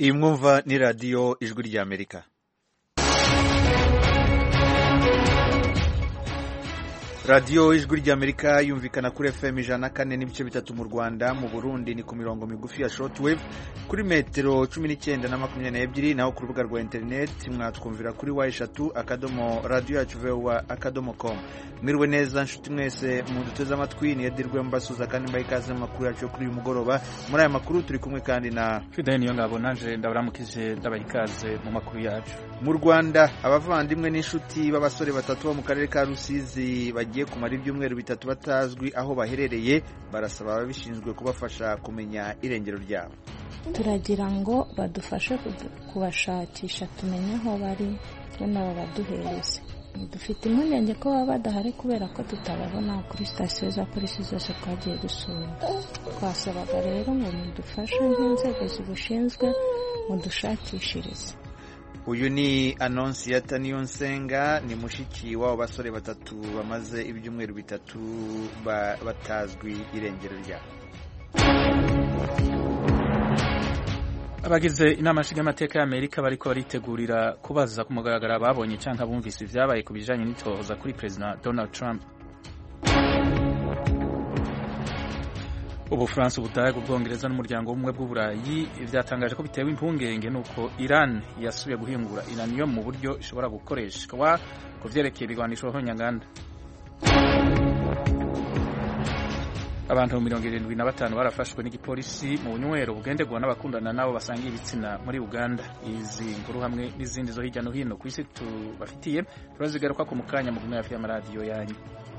iyi mwumva ni radiyo ijwi ry'amerika radiyo ijwi ry'amerika yumvikana kuri fm ijana na kane n'ibice bitatu mu rwanda mu burundi ni ku mirongo migufi ya shortwave kuri metero cumi n'icyenda na makumyabiri n'ebyiri naho ku rubuga rwa interineti mwatwumvira kuri wa eshatu akadomo radiyo yacu vowa akadomo komu mwiriwe neza nshuti mwese muduteze amatwi niyedirwe mbasuza kandi mbaha ikaze mu makuru yacu yo kuri uyu mugoroba muri aya makuru turi kumwe kandi na fideli niyo ngabo nanje ndabaramukije ndabaha ikaze mu makuru yacu mu rwanda abavandimwe n'inshuti b'abasore batatu bo mu karere ka rusizi bagiye kumara ibyumweru bitatu batazwi aho baherereye barasaba ababishinzwe kubafasha kumenya irengero ryabo turagira ngo badufashe kubashakisha tumenye aho bari nabo baduhereze dufite impungenge ko baba badahari kubera ko tutababona kuri sitasiyo za polisi zose twagiye gusura twasabaga rero ngo mudufashe nk'inzego zibishinzwe mudushakishirize uyu ni anonsiyata niyonsenga ni mushiki w'abo basore batatu bamaze ibyumweru bitatu batazwi irengero ryabo abagize inama nshingamateka y'amerika bariko baritegurira kubaza ku mugaragaro babonye cyangwa bumvise ibyabaye ku bijanye n'itohoza kuri perezida donald trump ubufaransa ubudage ubwongereza n'umuryango w'ubumwe bw'uburayi byatangaje ko bitewe impungenge n'uko iran yasubiye guhingura iraniyo mu buryo ishobora gukoreshwa ku vyerekeye ibigwanisho honyanganda abantu mirongo irindwi na batanu barafashwe n'igipolisi mu bunywero bugenderwa n'abakundana nabo basangiye ibitsina muri uganda izi nkuru hamwe n'izindi zo hirya no hino ku isi tubafitiye turazigaruka ku mukanya mu gume hafi y'amaradiyo yanyu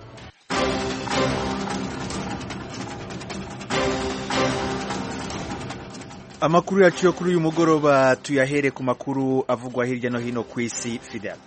amakuru yacu yo kuri uyu mugoroba tuyahere ku makuru avugwa hirya no hino ku isi fidel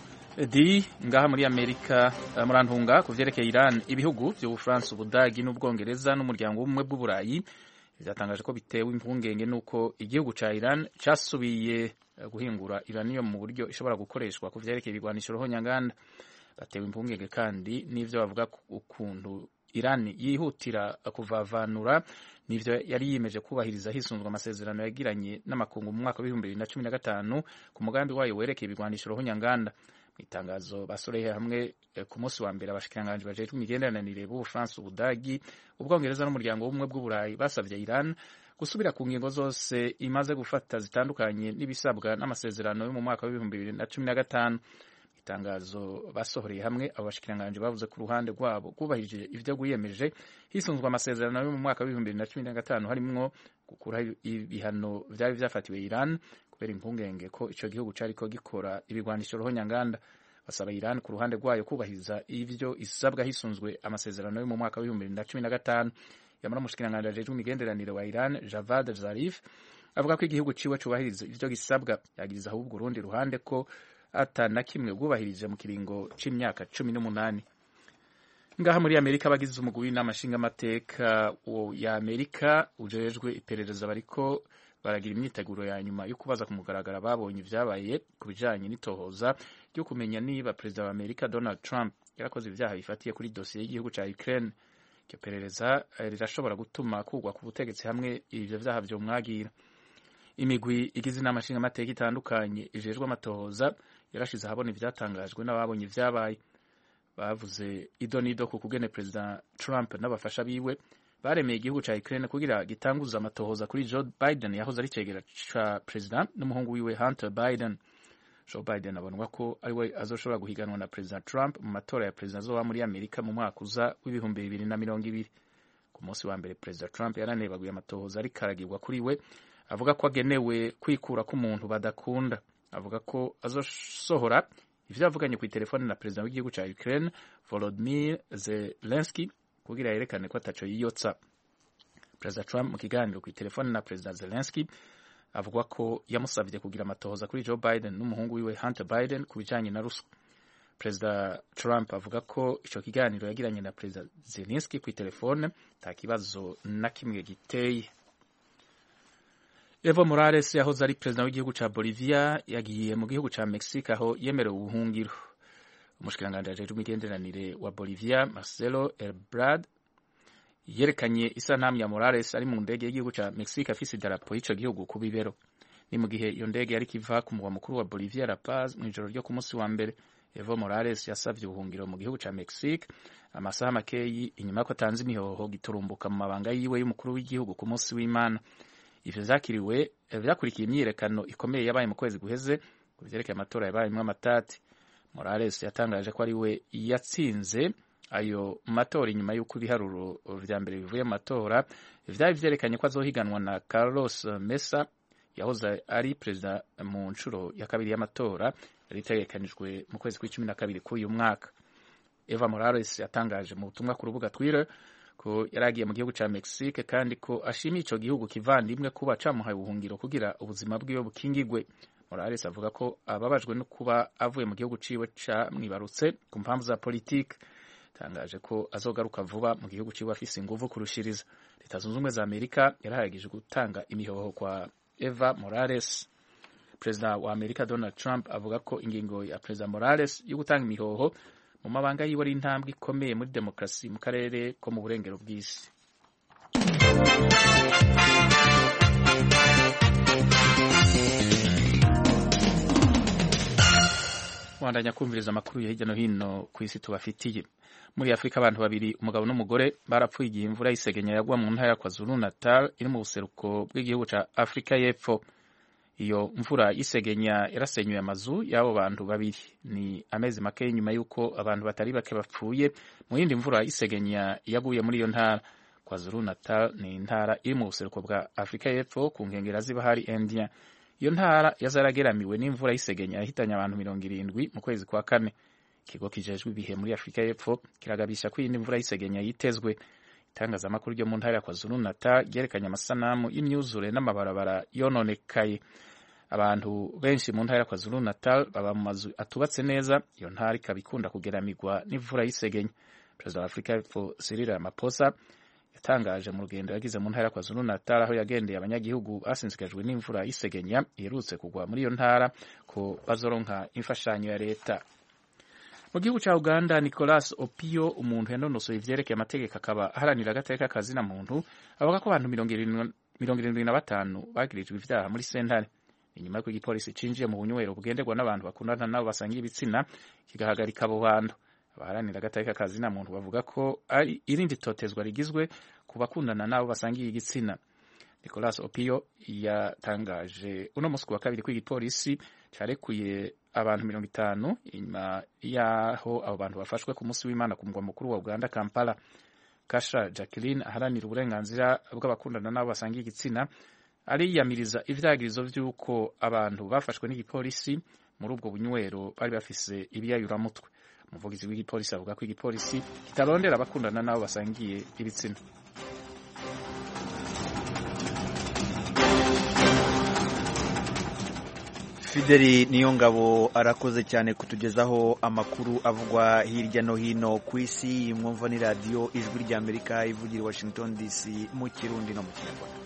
di ngaha muri amerika murantunga ku vyerekeye iran ibihugu vy'ubufaransa ubudagi n'ubwongereza n'umuryango w'ubumwe bw'uburayi vyatangaje ko bitewe impungenge n'uko igihugu ca iran casubiye guhingura iraniyo mu buryo ishobora gukoreshwa ku vyerekeye ibigwanisho rohonyanganda batewe impungenge kandi n'ivyo bavuga ukuntu iran yihutira kuvavanura nivyo yari yiyemeje kubahiriza hisunzwe amasezerano yagiranye n'amakungu mu mwaka w'ibihumbi bibiri na cumi na gatanu ku mugambi wayo werekeye ibigwanisho rohonyanganda mu itangazo basoreye hamwe ku munsi wa mbere abashikiranganji bajejwe imigenderanire b'ubufaransa ubudagi ubwongereza n'umuryango w'ubumwe bw'uburayi basavye iran gusubira ku ngingo zose imaze gufata zitandukanye n'ibisabwa n'amasezerano yo mu mwaka w'ibihumbi bibiri na cumi na gatanu itangazo basohoreye hamwe abo bashikiranganji bavuze ku ruhande rwabo kubahirije ivyo gwiyemeje hisunzwe amasezerano yo mu mwaka w'ibihumbi bibiri na cumi na gatanu harimwo gukuraho ibihano vyari vyafatiwe iran kubera impungenge ko ico gihugu cariko gikora ibigwanisho rohonyanganda basaba Iran ku ruhande rwayo kubahiriza ivyo isabwa hisunzwe amasezerano yo mu mwaka w'ibihumbi bibiri na cumi na gatanu yamara umushikiranganji ajejwe imigenderanire wa Iran Javad Zarif avuga ko igihugu ciwe cubahiriza ivyo gisabwa yagiriza ahubwo urundi ruhande ko ata na kimwe bwubahirije mu kiringo c'imyaka cumi n'umunani ngaha muri amerika abagize umugwi w'inama nshingamateka ya amerika ujejwe iperereza bariko baragira imyiteguro ya nyuma yo kubaza ku mugaragaro babonye ibyabaye ku bijanye n'itohoza ryo kumenya niba perezida wa amerika donald trump yarakoze ibyaha bifatiye kuri dosiye y'igihugu ca ukraine iryo perereza rirashobora gutuma kugwa ku butegetsi hamwe ivyo vyaha vyomwagira imigwi igize inama nshingamateka itandukanye ijejwe amatohoza yarashize ahabona ivyatangajwe n'ababonye ivyabaye bavuze ido n'ido ku kugene perezida trump n'abafasha biwe baremeye igihugu ca Ukraine kugira gitanguza amatohoza kuri Joe Biden yahoze ari cegera ca perezida n'umuhungu wiwe Hunter Biden. Joe Biden abonwa ko ariwe azoshobora guhiganwa na perezida Trump mu matora ya perezida azoba muri Amerika mu mwaka uza w'ibihumbi bibiri na mirongo ibiri. Ku munsi wa mbere perezida Trump yaranebaguye amatohoza ariko aragirwa kuri we avuga ko agenewe kwikura k'umuntu badakunda. Avuga ko azosohora ivyo yavuganye ku telefone na perezida w'igihugu ca Ukraine Volodymyr Zelensky kugira yerekane ko ataco yiyotsa perezida trump mu kiganiro ku telefone na perezida zelensky avuga ko yamusavye kugira amatohoza kuri joe biden n'umuhungu wiwe hunter biden ku bijanye na ruswa perezida trump avuga ko ico kiganiro yagiranye na perezida zelensky ku telefone nta kibazo na kimwe giteye evo morales yahoze ari perezida w'igihugu ca bolivia yagiye mu gihugu ca mexique aho yemerewe ubuhungiro umushikiranganji ajejwe imigenderanire wa Bolivia Marcelo Ebrard yerekanye isanamu ya Morales ari mu ndege y'igihugu ca Mexique afise idarapo y'ico gihugu ku bibero ni mu gihe iyo ndege yari kiva ku mugwa mukuru wa Bolivia La Paz mu ijoro ryo ku munsi wa mbere Evo Morales yasabye ubuhungiro mu gihugu ca Mexique amasaha makeyi inyuma ko atanze imihoho giturumbuka mu mabanga yiwe y'umukuru w'igihugu ku munsi w'Imana ivyo vyakiriwe vyakurikiye imyiyerekano ikomeye yabaye mu kwezi guheze ku vyerekeye amatora yabayemwo amatati Morales yatangaje ko ari we yatsinze ayo matora inyuma y'uko ibiharuro vya mbere bivuye mu matora vyari vyerekanye ko azohiganwa na Carlos Mesa yahoze ari perezida mu nshuro ya kabiri y'amatora yari itegekanijwe mu kwezi kw'icumi na kabiri k'uyu mwaka Eva Morales yatangaje mu butumwa ku rubuga Twitter ko yari agiye mu gihugu ca Mexique kandi ko ashimiye ico gihugu kivandimwe kuba camuhaye ubuhungiro kugira ubuzima bwiwe bukingigwe Morales avuga ko ababajwe no kuba avuye mu gihugu ciwe camwibarutse ku mpamvu za politike tangaje ko azogaruka vuba mu gihugu ciwe afise inguvu kurushiriza leta zunze ubumwe za amerika yarahagije gutanga imihoho kwa eva morales perezida wa amerika donald trump avuga ko ingingo ya perezida morales yo gutanga imihoho mu mabanga yiwe ari intambwe ikomeye muri demokarasi mu karere ko mu burengero bw'isi wandanya kumviriza amakuru ya hirya no hino ku isi tubafitiye muri afurika abantu babiri umugabo n'umugore barapfuye igihe imvura y'isegenya yagwa mu ntara ya kwazulu natal iri mu buseruko bw'igihugu ca afurika y'epfo iyo mvura y'isegenya yarasenyuye amazu y'abo bantu babiri ni amezi make nyuma y'uko abantu batari bake bapfuye mu yindi mvura y'isegenya yaguye muri iyo ntara kwazulu natal ni intara iri mu buseruko bwa afurika y'epfo ku nkengera z'ibahari india iyo ntara yazarageramiwe n'imvura y'isegenya yahitanye abantu mirongo irindwi mu kwezi kwa kane ikigo kijejwe ibihe muri afurika y'epfo kiragabisha ko iyindi mvura y'isegenya yitezwe itangazamakuru ryo mu ntara ya kwazulu natal ryerekanye amasanamu y'imyuzure n'amabarabara yononekaye abantu benshi mu ntara ya kwazulu natal baba mu mazu atubatse neza iyo ntara ikaba ikunda kugeramirwa n'imvura y'isegenya perezida wa afurika y'epfo cyril ramaphosa yatangaje mu rugendo yagize mu ntara ya kwazulu natal aho yagendeye abanyagihugu basinzikajwe n'imvura y'isegenya iherutse kugwa muri iyo ntara ko bazoronka imfashanyo ya leta mu gihugu cya uganda nicolas opio umuntu yanonosoye ivyerekeye amategeko akaba aharanira agateka kazina muntu avuga ko abantu mirongo irindwi na batanu bagirijwe ivyaha muri sentare inyuma y'uko igipolisi cinjiye mu bunywero bugenderwa n'abantu bakundana nabo basangiye ibitsina kigahagarika abo bantu abaharanira agateka kazina muntu bavuga ko ari irindi totezwa rigizwe ku bakundana nabo basangiye igitsina nicolas opio yatangaje uno musi wa kabiri ko igipolisi carekuye abantu mirongo itanu inyuma y'aho abo bantu bafashwe ku munsi w'imana ku mugwa mukuru wa uganda kampala kasha jacqueline aharanira uburenganzira bw'abakundana n'abo basangiye igitsina ariyamiriza ivyagirizo vy'uko abantu bafashwe n'igipolisi muri ubwo bunywero bari bafise ibiyayuramutwe umuvugizi w'igipolisi avuga ko igipolisi kitarondera abakundana n'abo basangiye ibitsina fideli niyo ngabo arakoze cyane kutugezaho amakuru avugwa hirya no hino ku isi mwumva ni radiyo ijwi ry'amerika ivugira i washington dc mu kirundi no mu kinyarwanda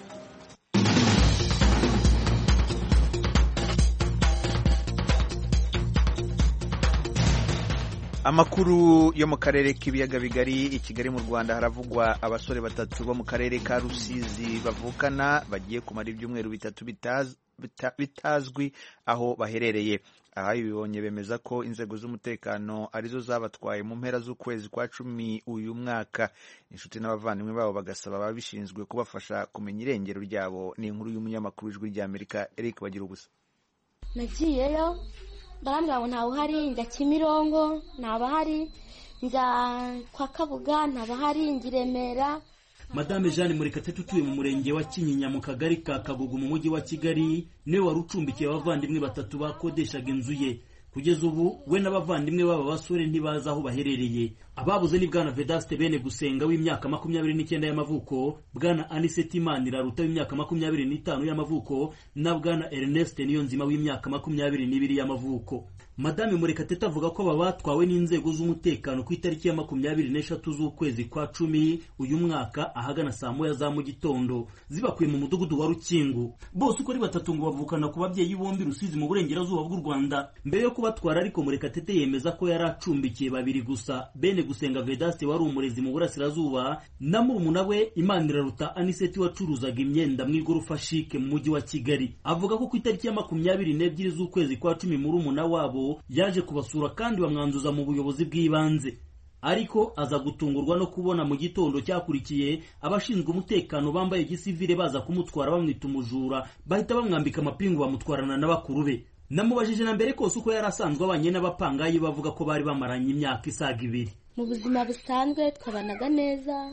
amakuru yo mu karere k'ibiyaga bigari i kigali mu rwanda haravugwa abasore batatu bo mu karere ka rusizi bavukana bagiye kumara ibyumweru bitatu bitazwi aho baherereye aha bibonye bemeza ko inzego z'umutekano arizo zabatwaye mu mpera z'ukwezi kwa cumi uyu mwaka inshuti n'abavandimwe babo bagasaba ababishinzwe kubafasha kumenya irengero ryabo ni inkuru y'umunyamakuru w'ijwi ry'amerika eric bagira ubusa nagiyeyo barambwira ngo ntawe uhari njya kimirongo ntabahari njya kwa kabuga ntabahari njya i remera madame jeanne murekatete utuye mu murenge wa kinyinya mu kagari ka kagugu mu mujyi wa kigali niwe wari ucumbikiye abavandimwe batatu bakodeshaga inzu ye kugeza ubu we n'abavandimwe b'aba basore ntibazi aho baherereye ababuze ni bwana vedaste bene gusenga w'imyaka makumyabiri n'icyenda y'amavuko bwana aniseti imaniraruta w'imyaka makumyabiri n'itanu y'amavuko na bwana ernest niyonzima w'imyaka makumyabiri n'ibiri y'amavuko madame murekatete avuga ko aba batwawe n'inzego z'umutekano ku itariki ya makumyabiri n'eshatu z'ukwezi kwa cumi uyu mwaka ahagana saa moya za mu gitondo zibakuye mu mudugudu wa rukingu bose uko ari batatu ngo bavukana ku babyeyi bombi rusizi mu burengerazuba bw'u rwanda mbere yo kubatwara ariko murekatete yemeza ko yari acumbikiye babiri gusa bene gusenga vedaste wari umurezi mu burasirazuba na murumuna we imaniraruta aniseti wacuruzaga imyenda mu igorofa shike mu mujyi wa kigali avuga ko ku itariki ya makumyabiri n'ebyiri z'ukwezi kwa cumi murumuna wabo yaje kubasura kandi bamwanduza mu buyobozi bw'ibanze ariko aza gutungurwa no kubona mu gitondo cyakurikiye abashinzwe umutekano bambaye gisivile baza kumutwara bamwita umujura bahita bamwambika amapingu bamutwarana na bakuru be namubajije na mbere kose uko yari asanzwe abanye n'abapangayi bavuga ko bari bamaranye imyaka isaga ibiri mu buzima busanzwe twabanaga neza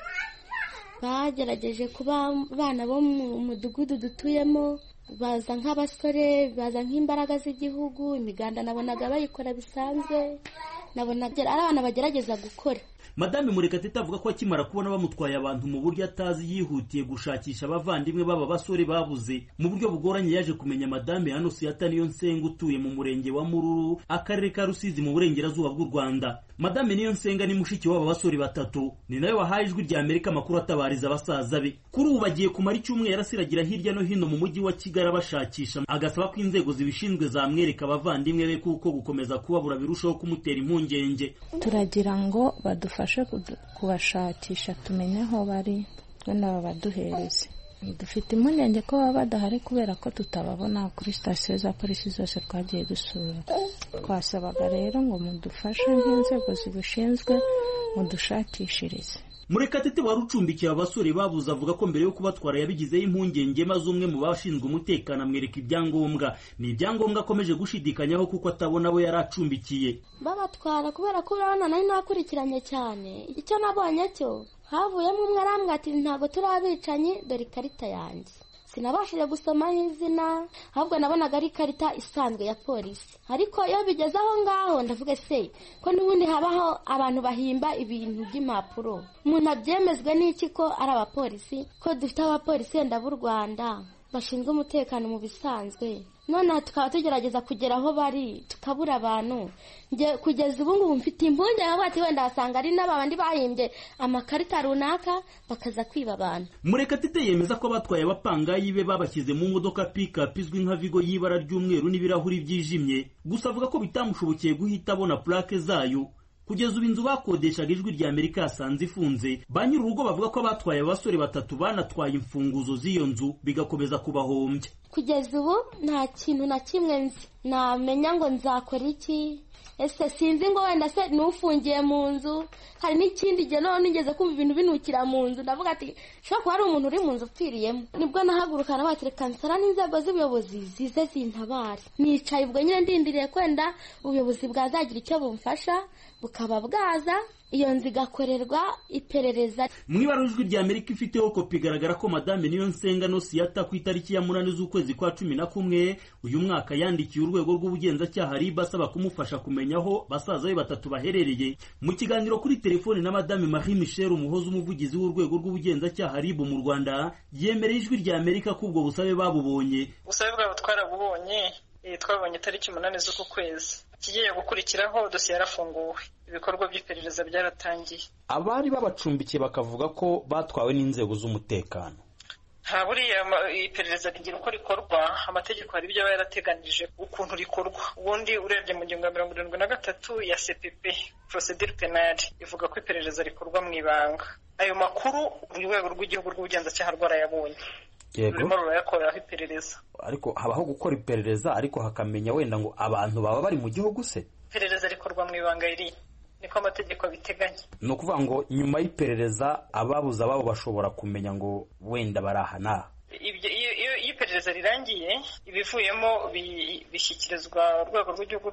bagerageje kuba abana bo mu mudugudu dutuyemo baza nk'abasore baza nk'imbaraga z'igihugu imiganda nabonaga bayikora bisanzwe nabonaga ari abana bagerageza gukora madame murekatete avuga ko akimara kubona bamutwaye abantu mu buryo atazi yihutiye gushakisha abavandimwe b'aba basore babuze mu buryo bugoranye yaje kumenya madame anusiyata niyo nsenga utuye mu murenge wa mururu akarere ka rusizi mu burengerazuba bw'u rwanda madame niyo nsenga ni mushiki w'aba basore batatu ni nawe wahaye ijwi rya amerika amakuru atabariza abasaza be kuri ubu bagiye kumara icyumweru asiragira hirya no hino mu mujyi wa kigali abashakisha agasaba ko inzego zibishinzwe zamwereka abavandimwe be kuko gukomeza kubabura birushaho kumutera impungenge turagira ngo badufashe kubashakisha tumenye aho bari wenda babaduhereze dufite impungenge ko baba badahari kubera ko tutababona kuri sitasiyo za polisi zose twagiye dusura twasabaga rero ngo mudufashe nk'inzego zibishinzwe mudushakishirize murekatete wari ucumbikiye abasore babuze avuga ko mbere yo kubatwara yabigizeho impungenge maze umwe mu bashinzwe umutekano amwereka ibyangombwa ni ibyangombwa akomeje gushidikanyaho kuko atabona abo yari acumbikiye babatwara kubera ko urabona nari nakurikiranye cyane icyo nabonye cyo havuyemo umwe arambwira ati ntabwo turi abicanyi dore ikarita yanjye sinabashije gusomaho izina ahubwo nabonaga ari ikarita isanzwe ya polisi ariko iyo bigeze aho ngaho ndavuga se ko n'ubundi habaho abantu bahimba ibintu by'impapuro umuntu abyemezwe n'iki ko ari abapolisi ko dufite abapolisi wenda b'u rwanda bashinzwe umutekano mu bisanzwe noneho tukaba tugerageza kugera aho bari tukabura abantu kugeza ubu ngubu mfite impungenge aho bati wenda wasanga ari n'abandi bahimbye amakarita runaka bakaza kwiba abantu murekatete yemeza ko abatwaye abapangayi be babashyize mu modoka pikapu izwi nka vigo y'ibara ry'umweru n'ibirahuri byijimye gusa avuga ko bitamushobokeye guhita abona purake zayo kugeza ubu inzu bakodeshaga ijwi rya amerika yasanze ifunze ba nyir'urugo bavuga ko abatwaye abasore batatu banatwaye imfunguzo z'iyo nzu bigakomeza kubahombya kugeza ubu nta kintu na kimwe nzi namenya ngo nzakora iki ese sinzi ngo wenda se n'ufungiye mu nzu hari n'ikindi gihe noneho nigeze kumva ibintu binukira mu nzu ndavuga ati ushobora kuba ari umuntu uri mu nzu upfiriyemo nibwo nahaguruka nabatire kansara n'inzego z'ubuyobozi zize zintabare nicaye ubwo nyine ndindiriye kwenda ubuyobozi bwazagira icyo bumfasha bukaba bwaza iyo nzu igakorerwa iperereza mu ibara ijwi rya amerika ifiteho kopi igaragara ko madame niyo nsenga no siyata ku itariki ya munani z'ukwezi kwa cumi na kumwe uyu mwaka yandikiye urwego rw'ubugenzacyaha riba asaba kumufasha kumenya aho basaza be batatu baherereye mu kiganiro kuri telefoni na madame marie michel umuhoza umuvugizi w'urwego rw'ubugenzacyaha rib mu rwanda yemereye ijwi rya amerika ko ubwo busabe babubonye ubusabe bwabo twarabubonye twabonye tariki umunani z'uku kwezi ikigiye gukurikiraho dosiye yarafunguwe ibikorwa by'iperereza byaratangiye abari babacumbikiye bakavuga ko batwawe n'inzego z'umutekano nta buriya iperereza rigira uko rikorwa amategeko hari ibyo aba yarateganije ukuntu rikorwa ubundi urebye mu ngingo ya mirongo irindwi na gatatu ya cpp procedure penale ivuga ko iperereza rikorwa mu ibanga ayo makuru urwego rw'igihugu rw'ubugenzacyaha rwarayabonye rurimo rurayakoreraho iperereza ariko habaho gukora iperereza ariko hakamenya wenda ngo abantu baba bari mu gihugu se iperereza rikorwa mu ibanga riri niko amategeko abiteganya ni ukuvuga ngo nyuma y'iperereza ababuze ababo bashobora kumenya ngo wenda bari aha n'aha iyo iperereza rirangiye ibivuyemo bishyikirizwa urwego rw'igihugu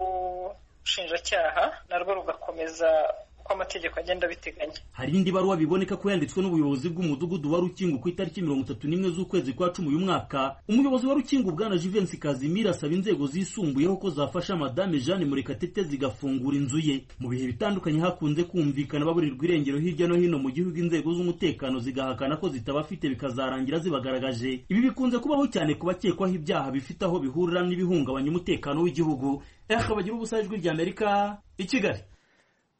rw'ubushinjacyaha narwo rugakomeza uko amategeko agenda abiteganya hari indi baruwa biboneka ko yanditswe n'ubuyobozi bw'umudugudu wa rukingo ku itariki mirongo itatu n'imwe z'ukwezi kwa cumi uyu mwaka umuyobozi wa rukingo bwana jivensi kazimira asaba inzego zisumbuyeho ko zafasha madame jeanne murekatete zigafungura inzu ye mu bihe bitandukanye hakunze kumvikana baburirwa irengero hirya no hino mu gihugu inzego z'umutekano zigahakana ko zitabafite bikazarangira zibagaragaje ibi bikunze kubaho cyane ku bakekwaho ibyaha bifite aho bihurira n'ibihungabanya umutekano w'igihugu ehe bagira ubusa ijwi ry'amerika i kigali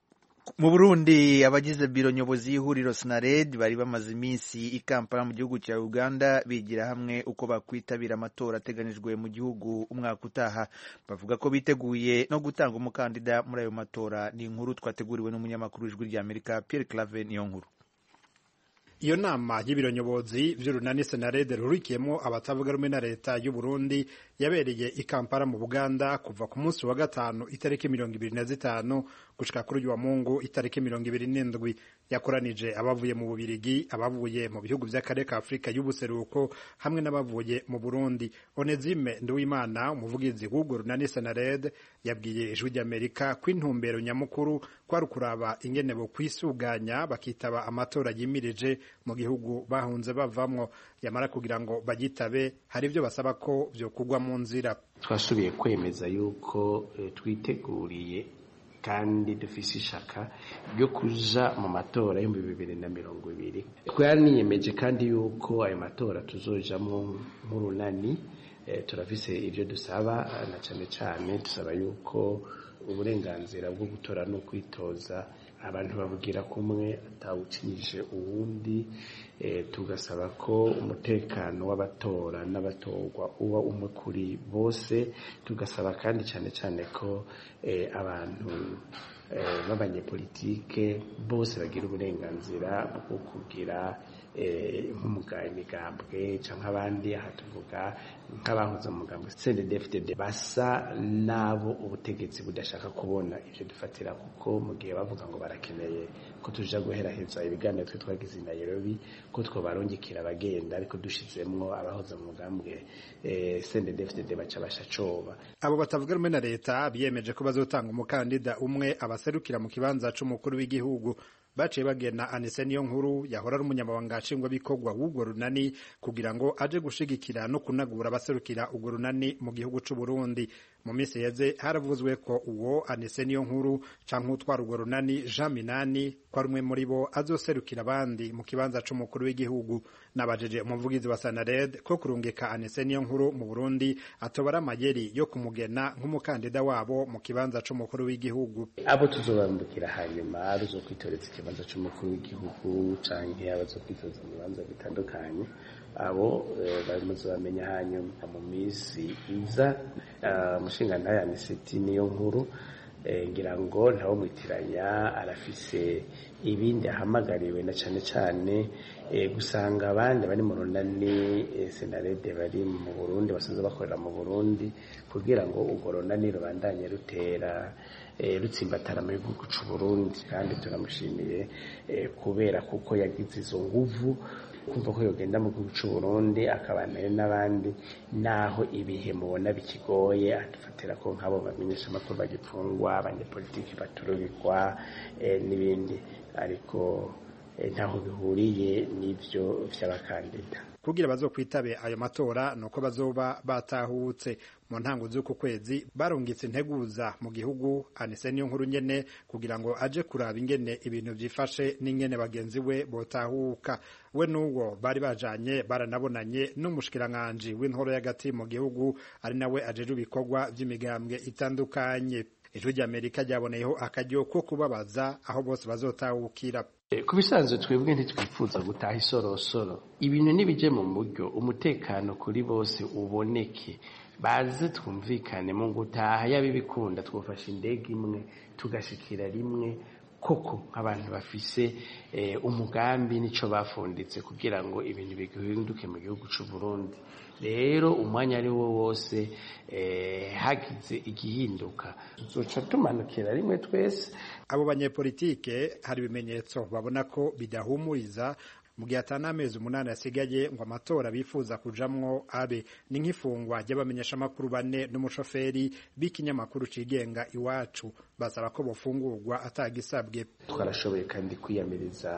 mu burundi abagize biro nyobozi y'ihuriro sinared bari bamaze iminsi i kampala mu gihugu cya uganda bigira hamwe uko bakwitabira amatora ateganijwe mu gihugu umwaka utaha bavuga ko biteguye no gutanga umukandida muri ayo matora ni inkuru twateguriwe n'umunyamakuru w'ijwi ry'amerika pierre clave niyo nkuru iyo nama y'ibiro nyobozi vy'urunani senarede rurikiyemo abatavuga rumwe na leta y'u Burundi yabereye i Kampala mu Buganda kuva ku munsi wa gatanu itariki mirongo ibiri na zitanu gushika kuri uyu wa Mungu itariki mirongo ibiri n'indwi yakoranije abavuye mu Bubirigi abavuye mu bihugu vy'akarere ka Afurika y'ubuseruko hamwe n'abavuye mu Burundi Onezime Nduwimana umuvugizi w'urwo runani senarede yabwiye ijwi ry'Amerika ko intumbero nyamukuru kwari ukuraba ingene bo kwisuganya bakitaba amatora yimirije mu gihugu bahunze bavamwo yamara kugira ngo bagitabe hari ibyo basaba ko vyokugwa mu nzira twasubiye kwemeza yuko e, twiteguriye kandi dufise ishaka ryo kuja mu matora y'ibihumbi bibiri na mirongo ibiri twaniyemeje kandi yuko ayo matora tuzojamwo nk'urunani e, turafise ivyo dusaba na cane cane dusaba yuko uburenganzira bwo gutora no kwitoza abantu bavugira kumwe atawucinije uwundi e, tugasaba ko umutekano w'abatora n'abatorwa uba umwe kuri bose tugasaba kandi cyane cyane ko e, abantu e, b'abanyepolitike bose bagira uburenganzira bwo kugira nk'umugambwe cyangwa abandi aha tuvuga nk'abahuza umugambwe CNDD-FDD basa n'abo ubutegetsi budashaka kubona ibyo dufatira kuko mu gihe bavuga ngo barakeneye ko tuja guheraheza ibiganiro twe twagize i Nairobi ko twobarungikira abagenda ariko dushizemwo abahuza mu mugambwe CNDD-FDD baca basha coba abo batavuga rumwe na leta biyemeje ko bazotanga umukandida umwe abaserukira mu kibanza c'umukuru w'igihugu baciye bagena anise niyo nkuru yahora ari umunyamabanga nshingwabikorwa w'urwo runani kugira ngo aje gushigikira no kunagura abaserukira urwo runani mu gihugu c'u Burundi mu minsi yeze haravuzwe ko uwo anise niyo nkuru canke utwara urwo runani Jean Minani ko ari umwe muri bo azoserukira abandi mu kibanza c'umukuru w'igihugu nabajeje umuvugizi wa Sanared ko kurungika anise niyo nkuru mu Burundi atobara amayeri yo kumugena nk'umukandida wabo mu kibanza c'umukuru w'igihugu abo tuzobambukira hanyuma ruzokwitoreza ikibanza c'umukuru w'igihugu canke abazokwitoza mu bibanza bitandukanye abo bamaze bamenya hanyuma mu minsi iza umushingantahe aniseti niyo nkuru ngira ngo ntawo mwitiranya arafise ibindi ahamagariwe na cane cane gusanga abandi bari mu runani senarede bari mu Burundi basanzwe bakorera mu Burundi kugira ngo urwo runani rubandanye rutera rutsimbatara mu gihugu c'u Burundi kandi turamushimiye kubera kuko yagize izo nguvu kumva ko yogenda mu gihugu c'u Burundi akabanayo n'abandi naho ibihe mubona bikigoye adufatira ko nk'abo bamenyesha amakuru bagipfungwa abanyepolitiki baturubikwa n'ibindi ariko ntaho bihuriye n'ivyo vy'abakandida kugira bazokwitabe ayo matora nuko bazoba batahutse mu ntango z'uku kwezi barungitse integuza mu gihugu anise niyo nkuru nyene kugira ngo aje kuraba ingene ibintu vyifashe n'ingene bagenzi we botahuka we n'uwo bari bajanye baranabonanye n'umushikiranganji w'intoro y'agati mu gihugu ari nawe ajeje ibikorwa vy'imigambwe itandukanye ijwi ry'amerika ryaboneyeho akaryo ko kubabaza aho bose bazotahukira ku bisanzwe twebwe ntitwifuza gutaha isorosoro ibintu nibije mu buryo umutekano kuri bose uboneke baze twumvikane mu gutaha yaba ibikunda twafashe indege imwe tugashikira rimwe koko nk'abantu bafise umugambi nico bafunditse kugira ngo ibintu bihinduke mu gihugu c'u Burundi rero umwanya ari wo wose hagize igihinduka tuzoca tumanukira rimwe twese abo banyepolitike hari ibimenyetso babona ko bidahumuriza mu gihe atari amezi umunani asigaye ngo amatora bifuza kujamwo abe ni nk'ifungwa ry'abamenyeshamakuru bane n'umushoferi b'ikinyamakuru cigenga iwacu basaba ko bofungurwa atagisabwe twarashoboye kandi kwiyamiriza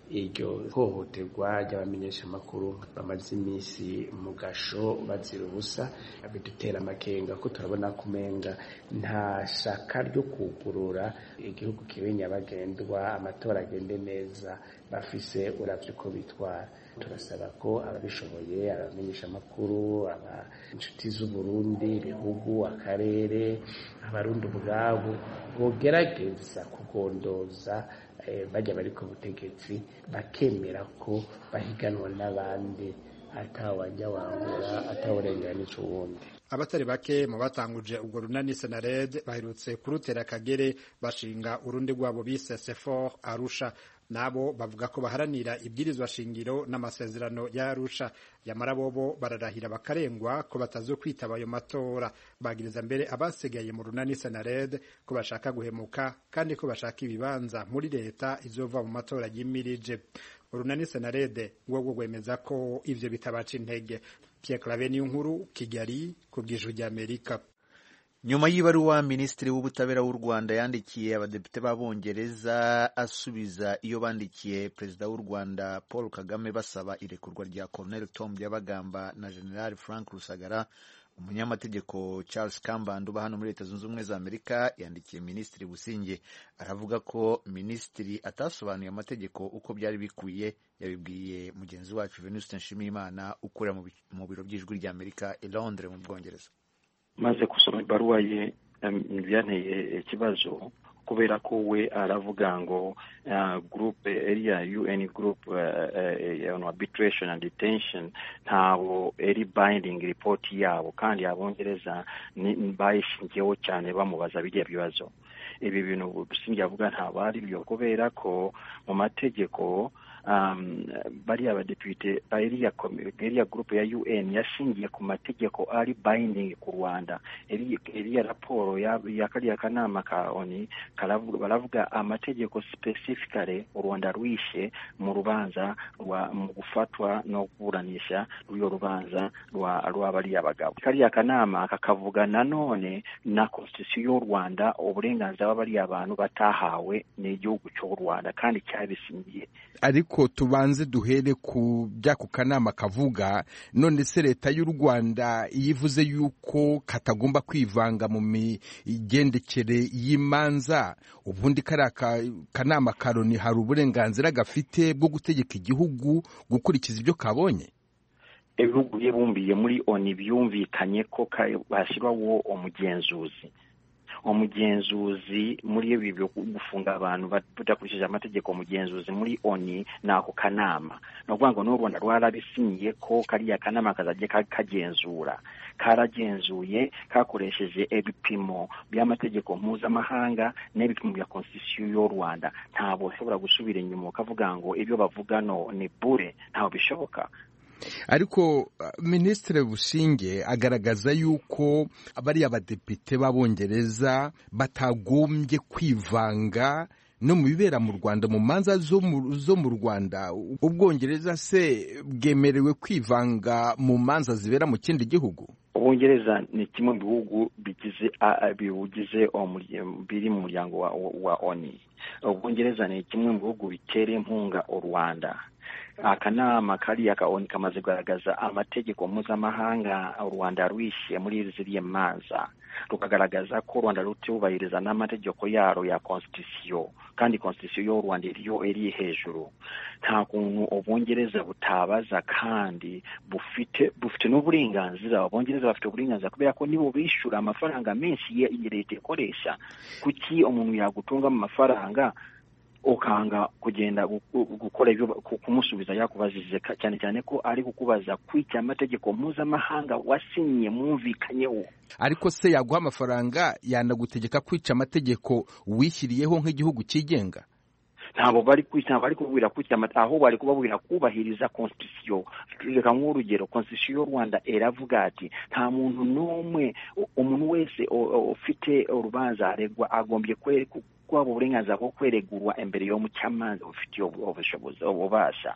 iryo hohoterwa ry'abamenyeshamakuru bamaze iminsi mu gasho bazira ubusa bidutera amakenga ko turabona ko umenga nta shaka ryo kugurura igihugu kibe nyabagendwa amatora agende neza bafise uravye uko bitwara turasaba ko ababishoboye abamenyeshamakuru aba inshuti z'uburundi ibihugu akarere abarundi ubwabo bogerageza kugondoza bajya bari ku butegetsi bakemera ko bahiganwa n'abandi atawajya wangura atawurenganije uwundi abatari bake mu batanguje ubwo runani senared baherutse kurutera akagere bashinga urundi rwabo bise sefor arusha nabo bavuga ko baharanira ibwirizwa shingiro n'amasezerano ya arusha yamara bobo bararahira bakarengwa ko batazokwitaba ayo matora bagiriza mbere abasigaye mu runani senared ko bashaka guhemuka kandi ko bashaka ibibanza muri leta izova mu matora yimirije urunani senarede rwo rwemeza ko ivyo bitabaca intege Pierre Claver nkuru Kigali ku bw'ijwi ry'Amerika nyuma y'ibaruwa minisitiri w'ubutabera w'u rwanda yandikiye abadepite b'abongereza asubiza iyo bandikiye perezida w'u rwanda paul kagame basaba irekurwa rya colonel tom byabagamba na general frank rusagara umunyamategeko charles kambanda uba hano muri leta zunze ubumwe za amerika yandikiye minisitiri businge aravuga ko minisitiri atasobanuye amategeko uko byari bikwiye yabibwiye mugenzi wacu venuste nshimiyimana ukorera mu biro by'ijwi rya amerika i londres mu bwongereza maze gusoma ibaruwa ye byanteye ikibazo kubera ko we aravuga ngo groupe iriya un group on arbitration and detention ntabwo eri binding report yabo kandi abongereza bayishingiyeho cyane bamubaza biriya bibazo ibi bintu busingi avuga ntabwo ari byo kubera ko mu mategeko bariya badepite iriya gurupe ya un yashingiye ku mategeko ari binding ku rwanda iriya raporo ya kariya kanama ka oni baravuga amategeko specifically u rwanda rwishe mu rubanza mu gufatwa no kuburanisha rw'iyo rubanza rwa bariya bagabo kariya kanama kakavuga nanone na constitution y'u rwanda uburenganzira bariya bantu batahawe n'igihugu cy'u rwanda kandi cyabisingiye ariko tubanze duhere ku by'ako kanama kavuga none se leta y'u rwanda iyo ivuze yuko katagomba kwivanga mu migendekere y'imanza ubundi kariya kanama ka loni hari uburenganzira gafite bwo gutegeka igihugu gukurikiza ibyo kabonye ibihugu bibumbiye muri oni byumvikanye ko hashyirwaho umugenzuzi umugenzuzi muri ibi byo gufunga abantu badakurikije amategeko umugenzuzi muri oni ni ako kanama ni ukuvuga ngo n'u rwanda rwarabisinyiye ko kariya kanama kazajya kagenzura karagenzuye kakoresheje ibipimo by'amategeko mpuzamahanga n'ibipimo bya konstitusiyo y'u rwanda ntabwo ushobora gusubira inyuma ukavuga ngo ibyo bavuga no ni bure ntabwo bishoboka ariko minisitiri bushinge agaragaza yuko bariya badepite b'abongereza batagombye kwivanga no mu bibera mu rwanda mu manza zo mu rwanda ubwongereza se bwemerewe kwivanga mu manza zibera mu kindi gihugu ubwongereza ni kimwe mu bihugu bigize biwugize biri mu muryango wa oni ubwongereza ni kimwe mu bihugu bitera inkunga u rwanda akanama kariya ka oni kamaze kugaragaza amategeko mpuzamahanga u rwanda rwishyuye muri ziriya manza rukagaragaza ko u rwanda rutubahiriza n'amategeko yaro ya konstitusiyo kandi konstitusiyo y'u rwanda iriyo iri hejuru nta kuntu ubwongereza butabaza kandi bufite bufite n'uburenganzira abongereza bafite uburenganzira kubera ko nibo bishyura amafaranga menshi leta ikoresha kuki umuntu yagutunga mu mafaranga ukanga kugenda gukora ibyo kumusubiza yakubajije cyane cyane ko ari kukubaza kwica amategeko mpuzamahanga wasinyiye mwumvikanyeho ariko se yaguha amafaranga yanagutegeka kwica amategeko wishyiriyeho nk'igihugu cyigenga ntabwo bari kwica ntabwo bari kubwira kwica aho bari kubabwira kubahiriza konstitusiyo reka nk'urugero konstitusiyo y'u rwanda iravuga ati nta muntu n'umwe umuntu wese ufite urubanza aregwa agombye kwaba uburenganzira bwo kweregurwa imbere yo mu cyamanza bufitiye ubushobozi ububasha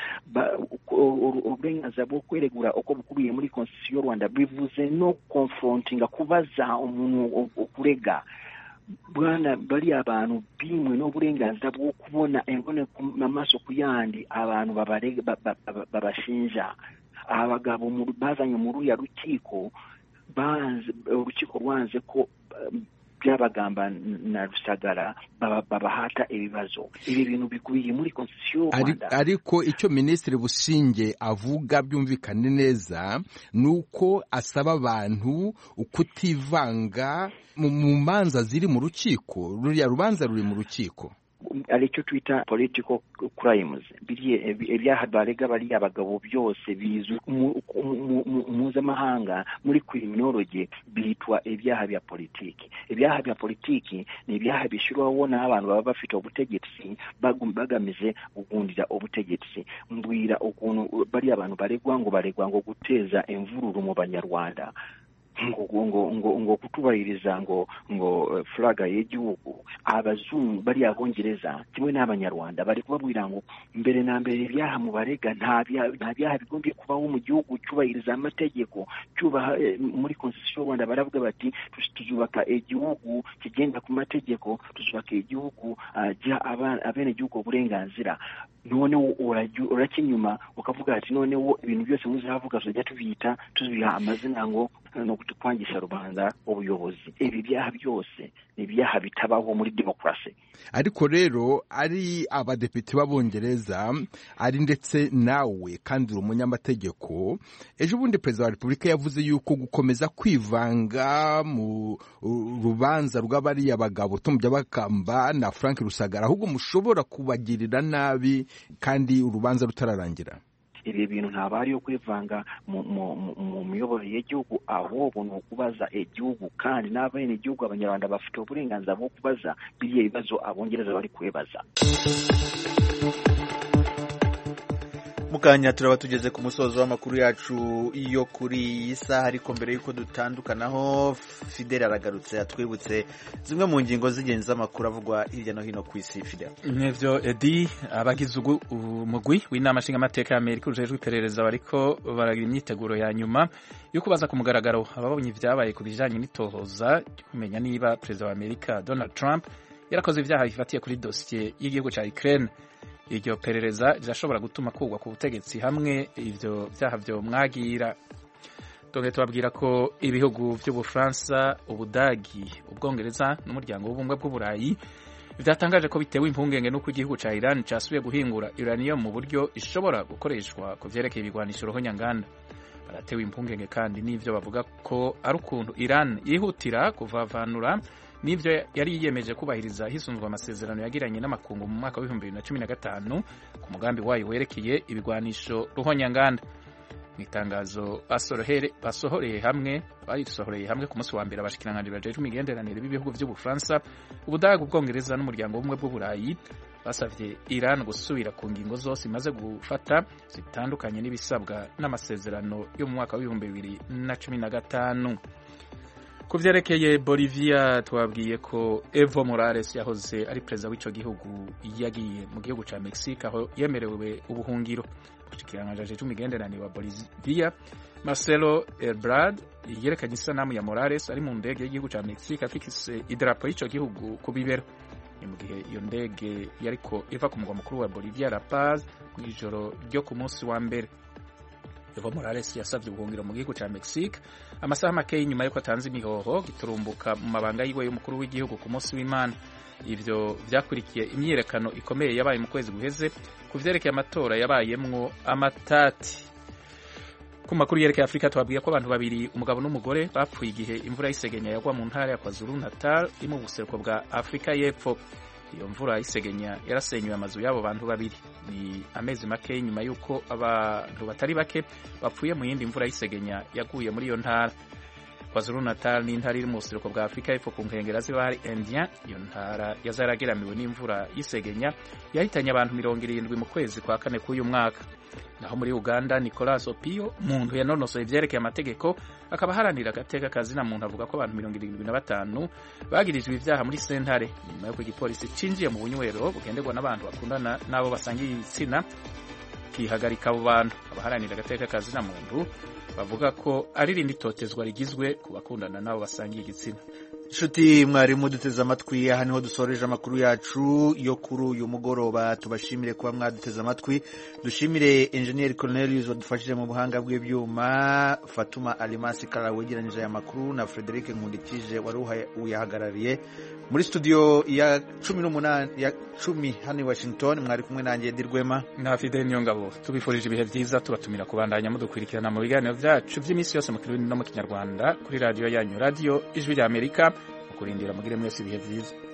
uburenganzira bwo kweregura uko bukubiye muri konstitusiyo y'u rwanda bivuze no konfrontinga kubaza umuntu kurega bwana bari abantu bimwe n'uburenganzira bwo kubona embone amaso ku yandi abantu babashinja abagabo bazanye muri uriya rukiko urukiko rwanze ko byabagamba na rusagara babahata ibibazo ibi bintu bikubiye muri konstitusiyo y'u rwanda ariko icyo minisitiri bushinge avuga byumvikane neza ni uko asaba abantu kutivanga mu manza ziri mu rukiko ruriya rubanza ruri mu rukiko aricyo twita political crimes ibyaha barega bariya abagabo byose bizwi mpuzamahanga muri criminology bitwa ibyaha bya politiki ibyaha bya politiki ni ibyaha bishyirwaho n'abantu baba bafite ubutegetsi bagamije kugundira ubutegetsi mbwira ukuntu bariya abantu baregwa ngo baregwa ngo guteza imvururu mu banyarwanda ngo ngo ngo ngo kutubahiriza ngo ngo furaga y'igihugu abazungu bari abongereza kimwe n'abanyarwanda bari kubabwira ngo mbere na mbere ibyaha mu barega nta byaha bigombye kubaho mu gihugu cyubahiriza amategeko cyubaha muri konstitusiyo y'u rwanda baravuga bati tuzubaka igihugu kigenda ku mategeko tuzubaka igihugu giha abenegihugu uburenganzira noneho urajya inyuma ukavuga ati noneho ibintu byose muzavuga tuzajya tubita tubiha amazina ngo no kwangisha rubanda ubuyobozi ibi byaha byose ni ibyaha bitabaho muri demokarasi ariko rero ari abadepite b'abongereza ari ndetse nawe kandi uri umunyamategeko ejo bundi perezida wa repubulika yavuze yuko gukomeza kwivanga mu rubanza rw'abariya bagabo tumujya bakamba na frank rusagara ahubwo mushobora kubagirira nabi kandi urubanza rutararangira ibi bintu ntabwo ari yo kwivanga mu miyoborere y'igihugu ahubwo ni ukubaza igihugu kandi n'abene igihugu abanyarwanda bafite uburenganzira bwo kubaza biriya bibazo abongereza bari kubibaza mukanya turaba tugeze ku musozo w'amakuru yacu yo kuri iyi saha ariko mbere y'uko dutandukanaho fideli aragarutse atwibutse zimwe mu ngingo z'ingenzi z'amakuru avugwa hirya no hino ku isi fideli nk'ibyo edi abagize umugwi w'inama nshingamateka y'amerika ujejwe iperereza bariko baragira imyiteguro ya nyuma yo kubaza ku mugaragaro ababonye ibyabaye ku bijyanye n'itohoza kumenya niba perezida wa amerika donald trump yarakoze ibyaha bifatiye kuri dosiye y'igihugu cya ukraine iryo perereza rirashobora gutuma kugwa ku butegetsi hamwe ibyo byaha byo mwagira dore tubabwira ko ibihugu by'ubufaransa ubudagi ubwongereza n'umuryango w'ubumwe bw'uburayi byatangaje ko bitewe impungenge n'uko igihugu cya iran cyasubiye guhingura uranium mu buryo ishobora gukoreshwa ku byerekeye ibigwanisho rohonyanganda baratewe impungenge kandi n'ibyo bavuga ko ari ukuntu iran yihutira kuvavanura n'ibyo yari yiyemeje kubahiriza hisunzwe amasezerano yagiranye n'amakungu mu mwaka w'ibihumbi bibiri na cumi na gatanu ku mugambi wayo werekeye ibigwanisho ruhonyanganda mu itangazo basohoreye hamwe barisohoreye hamwe ku munsi wa mbere abashikiranganji bajejwe imigenderanire b'ibihugu by'ubufaransa ubudage ubwongereza n'umuryango w'ubumwe bw'uburayi basabye iran gusubira ku ngingo zose imaze gufata zitandukanye n'ibisabwa n'amasezerano yo mu mwaka w'ibihumbi bibiri na cumi na gatanu ku byerekeye bolivia twabwiye ko evo morales yahoze ari perezida w'icyo gihugu yagiye mu gihugu cya mexique aho yemerewe ubuhungiro umushikiranganji cy'imigenderanire wa bolivia marcelo ebrard yerekanye isanamu ya morales ari mu ndege y'igihugu cya mexique afise idarapo y'icyo gihugu ku bibero ni mu gihe iyo ndege yariko iva ku mugwa mukuru wa bolivia la paz mu ijoro ryo ku munsi wa mbere Evo Morales yasabye ubuhungiro mu gihugu cya Mexique amasaha make nyuma yuko atanze imihoho giturumbuka mu mabanga yiwe y'umukuru w'igihugu ku munsi w'Imana ivyo vyakurikiye imyiyerekano ikomeye yabaye mu kwezi guheze ku vyerekeye amatora yabayemwo amatati ku makuru yerekeye Afurika twabwiye ko abantu babiri umugabo n'umugore bapfuye igihe imvura y'isegenya yagwa mu ntara ya KwaZulu Natal iri mu buseruko bwa Afurika y'Epfo iyo mvura y'isegenya yarasenyuye amazu y'abo bantu babiri ni amezi make nyuma y'uko abantu batari bake bapfuye mu yindi mvura y'isegenya yaguye muri iyo ntara kwazulu natal ni intara iri mu buseruko bwa afurika y'epfo ku nkengera z'ibahari indien iyo ntara yazarageramiwe n'imvura y'isegenya yahitanye abantu mirongo irindwi mu kwezi kwa kane k'uyu mwaka naho muri uganda nicolas opio muntu yanonosoye ibyerekeye amategeko akaba aharanira agateka kazina muntu avuga ko abantu mirongo irindwi na batanu bagirijwe ibyaha muri sentare nyuma y'uko igipolisi cinjiye mu bunywero bugenderwa n'abantu bakundana n'abo basangiye igitsina kihagarika abo bantu abaharanira agateka kazina muntu bavuga ko ari rindi totezwa rigizwe ku bakundana n'abo basangiye igitsina nshuti mwarimu duteze amatwi aha niho dusoreje amakuru yacu yo kuri uyu mugoroba tubashimire kuba mwaduteze amatwi dushimire enjeniyeri Cornelius wadufashije mu buhanga bw'ibyuma fatuma alimasi kara wegeranyije aya makuru na frederic nkundikije wari uyahagarariye muri studio ya cumi n'umunani ya cumi hano i washington mwari kumwe nanjye dirwema na fidel niyongabo tubifurije ibihe byiza tubatumira kubandanya mudukurikirana mu biganiro byacu by'iminsi yose mu kirundi no mu kinyarwanda kuri radiyo yanyu radiyo ijwi rya amerika mu kurindira mugire mwese ibihe byiza